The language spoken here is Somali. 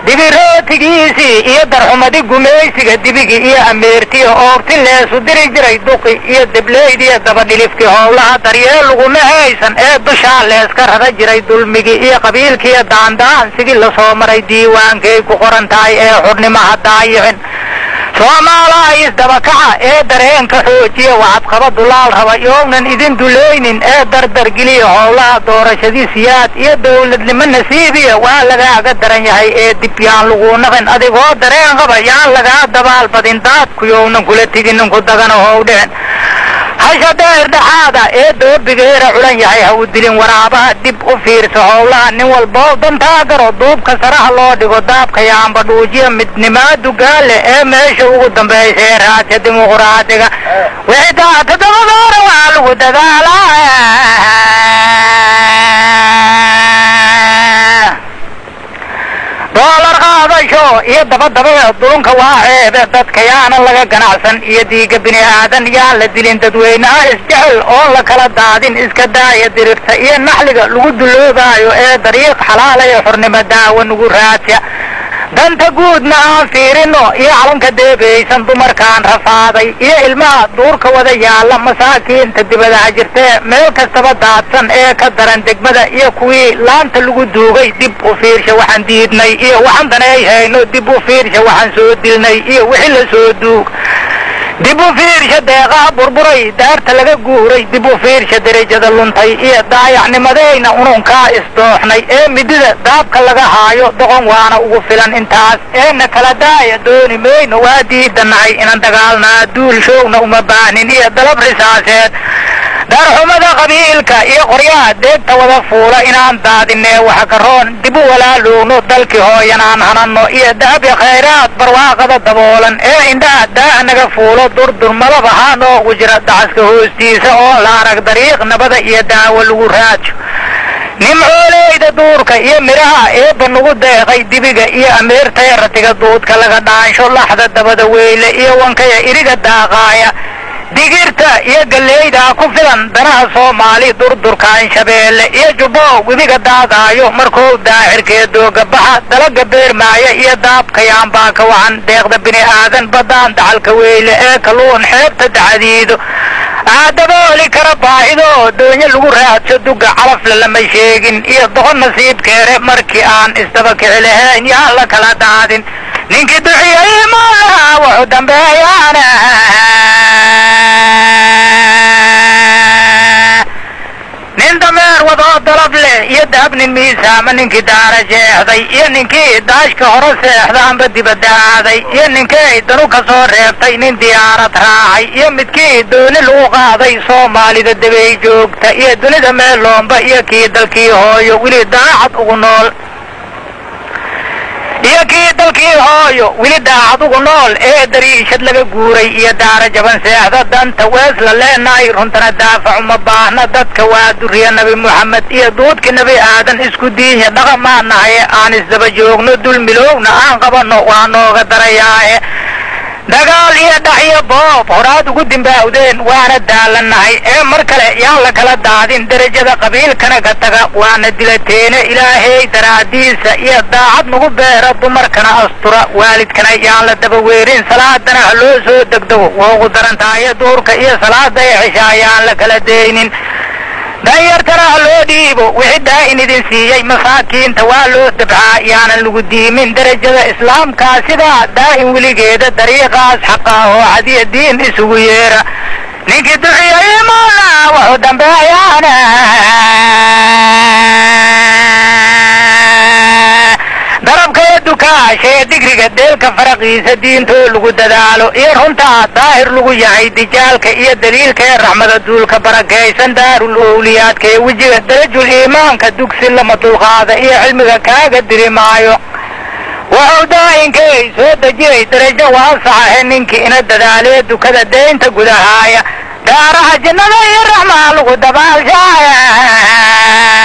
dibirootigiisii iyo darxumadi gumaysiga dibigi iyo ameertiya oogti leesu diri jiray duqi iyo deblaydiya dabadhilifkii howlaha daryeel laguma haysan ee dushaa leeska rara jiray dulmigii iyo qabiilkiiyo daandaansigii lasoo maray diiwaankay ku qoran tahay ee xudhnimaha daayicin soomaalaha isdabakaca ee dareenka xoojiya waxadqaba dulaal raba yoognan idin dulaynin ee dardargeliya howlaha doorashadiisiyaad iyo dowladnimo nasiibiya waa lagaaga daran yahay ee dib yaan lagu naqin adigoo dareen qaba yaan lagaa dabaalbadin daadku yoognan kula tiginin ku dagana howdheen hasha deer dhexaada ee doobigeera culan yahay ha u dilin waraabaha dib u fiirsa howlaha nin walboo dantaa garo duubka saraha loo dhigo daabka yaamba dhuujiya midnimaadu gaale ee meesha ugu dambaysa ee raadka dimuquraadiga wixii taa toddobadoora waa lagu dadaalaa doolar qaadasho iyo dabadaba dulunka waa ceebe dadka yaana laga ganacsan iyo diiga bini aadan yaan la dilin dadweynaha isjecel oon la kala daadin iska daaya dirirta iyo naxliga lagu duloobaayo ee dariiq xalaala ee xornimo daawa nugu raadsa danta guudna aan fiirino iyo calanka deebaysan dumarkaan rafaaday iyo ilmaha duurka wada yaalla masaakiinta dibadaha jirtee meel kastaba daadsan ee ka daran degmada iyo kuwii laanta lagu duugay dib u fiirsha waxaan diidnay iyo waxaan daneey hayno dib u fiirsha waxaan soo dilnay iyo wixii la soo duug dib u fiirsha deeqaha burburay daarta laga guuray dib u fiirsha derajada luntay iyo daayacnimadeyna ununkaa isdooxnay ee midida daabka laga haayo doqon waana ugu filan intaas eena kala daaya dooni mayno waa diidanahay inaan dagaalnaa duul showna uma baahnin iyo dalab risaaseed daarxumada qabiilka iyo qoryaha deegta wada fuula inaan daadinee waxa karoon dib u walaalowno dalkii hooyanaan hanano iyo daabi khayraad barwaaqada daboolan ee indhaha daaha naga fuulo durdurmadaba haa noogu jira dacaska hoostiisa oo la arag dariiq nabada iyo daawo lagu raajo nimcooleyda duurka iyo midhaha eebba nagu deeqay dibiga iyo ameertaya ratiga duudka laga dhaansho laxda dabada weyle iyo wankaya iriga daaqaaya digirta iyo galleydaa ku filan danaha soomaali durdurkaan shabeelle iyo jubbo webiga daadaayo markuu daahirkee doogabaxa dalaga beermaaya iyo daabka yaambaa ka wacan deeqda bini aadan baddaan dacalka weyle ee kalluun xeebta dacadiido aadabooli kara baahido doonyo lagu raadso duga calafle lama sheegin iyo doqon nasiibkeere markii aan isdaba kici lahayn yaan la kala daadin ninkii duxiyay malaha wuxuu dambeeyaana nin dameer wadoo dalab leh iyo dahab nin miisaama ninkii daara jeexday iyo ninkii daashka hore seexda amba dibadda aaday iyo ninkii danu ka soo reebtay nin diyaarad raacay iyo midkii dooni lagu qaaday soomaalida debay joogta iyo dunida meeloomba iyo kii dalkii hooyo weli daacad ugu nool iyo kii dalkii hooyo weli daacad ugu nool ee dariishad laga guuray iyo daara jaban seexda danta wees la leenahay runtana daafac uma baahna dadka waa duriya nebi moxamed iyo duudka nebi aadan isku diinya dhaqamaa nahay aan isdaba joogno dulmilowna aan qabanno waa nooga darayaae dagaal iyo dhac iyo boob horaad ugu dimbaawdeen waana daalanahay ee mar kale yaan la kala daadin derajada qabiilkana ka taga waana dilateene ilaahay daraadiisa iyo daacad nagu beera dumarkana astura waalidkana yaan la daba weerin salaadana ha loo soo degdego waa ugu daran tahay duurka iyo salaada ee cishaa yaan la kala deynin danyartana ha loo dhiibo wixii daa'in idin siiyey masaakiinta waa loo dabcaa yaanan lagu diimin derajada islaamkaa sidaa daa'in weligeeda dariiqaas xaqaa oo cadiya diin isugu yeera ninkii duxiyay moola wuxuu dambeeyaana darabkaya dukaashee digriga deelka faraqiisa diintoo lagu dadaalo iyo runtaa daahir lagu yahay dijaalka iyo daliilka ee raxmada duulka barakaysan daarul owliyaadka ee wejiga darajul iimaanka dugsi lama dulqaada iyo cilmiga kaaga diri maayo wuxuu daa'inkay soo dejiyey darajo waasaxahe ninkii ina dadaalee dukada deynta gudahaaya daaraha jinnada iyo raxmaa lagu dabaalshaaya